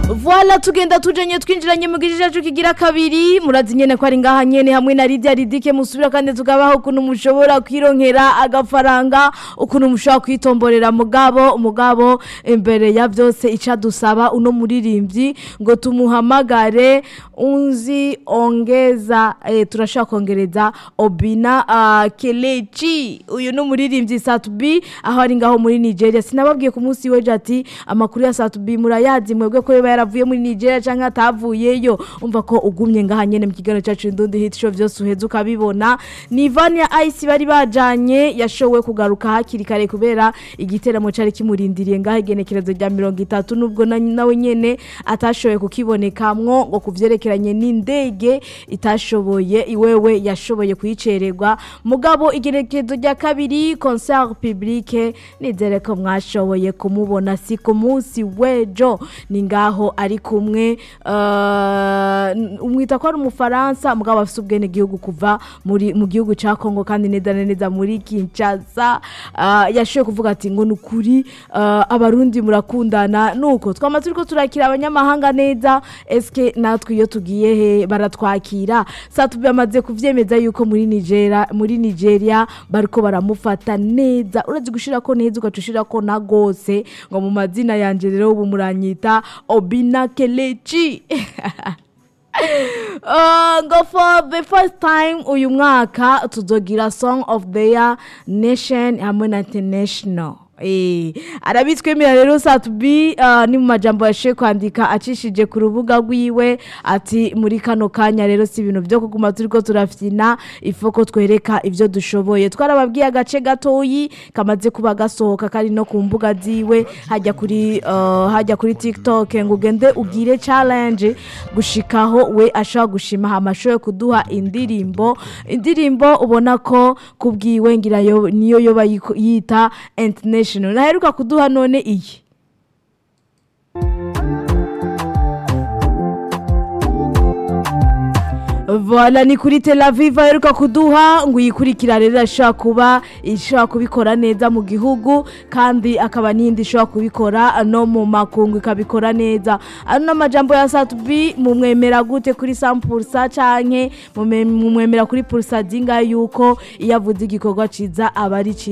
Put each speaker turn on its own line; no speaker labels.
Voila tugenda tujanye twinjiranye mu gice cyacu kigira kabiri murazi nyene ko ari ngaha nyene hamwe na Lydia Ridike musubira kandi tugabaho ukuntu mushobora kwironkera agafaranga ukuntu mushobora kwitomborera mugabo umugabo imbere ya byose ica dusaba uno muririmbyi ngo tumuhamagare unzi ongeza eh, turashaka kongereza Obina uh, Kelechi uyu no muririmbyi Satubi aho ari ngaho muri Nigeria sinababwiye ku munsi weje ati amakuru ya Satubi murayazi mwebwe ko yoba yaravuye muri Nigeria canke atavuyeyo umva ko ugumye ngaha nyene mu kiganiro cyacu Ndundi Hit Show vyose uheze ukabibona ni Vania Ice bari bajanye yashowe kugaruka hakiri kare kubera igiteramo cari kimurindiriye ngaha igenekerezo rya 30 nubwo na- nawe nyene atashoboye kukibonekamwo ngo kuvyerekeranye n'indege itashoboye iwewe yashoboye kuyicererwa mugabo igenekerezo rya kabiri concert publique nizere ko mwashoboye kumubona si ku munsi wejo ni ngaho ari kumwe uh, umwita ko ari umufaransa mugabo afise ubwene gihugu kuva muri mu gihugu ca Kongo kandi neza na neza muri Kinshasa uh, yashoboye kuvuga ati ngo nukuri uh, abarundi murakundana nuko twama turiko turakira abanyamahanga neza eske natwe iyo tugiye he baratwakira satubi amaze kuvyemeza yuko muri Nigeria muri Nigeria bariko baramufata neza urazi gushira ko neza ugacushira ko na gose ngo mu mazina yanje rero ubu muranyita Obina Kelechi Uh, ngo for the first time uyu mwaka tuzogira song of the year nation hamwe na international Eh, arabitwemera rero satubi uh, ni mu majambo yashe kwandika acishije ku rubuga rwiwe ati muri kano kanya rero si ibintu byo kuguma turiko turafyina ifoko twereka ivyo dushoboye twarababwiye agace gatoyi kamaze kuba gasohoka kari no ku mbuga ziwe hajya kuri uh, hajya kuri TikTok ngo ugende ugire challenge gushikaho we ashaka gushima amashoye kuduha indirimbo indirimbo ubona ko kubwiwe ngira yo niyo yoba yiko- yita international naheruka kuduha none iyi Voila ni kuri Tel Aviv aheruka kuduha ngo uyikurikira rero ashobora kuba ishobora kubikora neza mu gihugu kandi akaba n'indi ishobora kubikora no mu makungu ikabikora neza ano n'amajambo ya Satubi mumwemera gute kuri sampursa canke mume- mumwemera kuri pursa zinga yuko iyo avuze igikorwa ciza aba ari ciza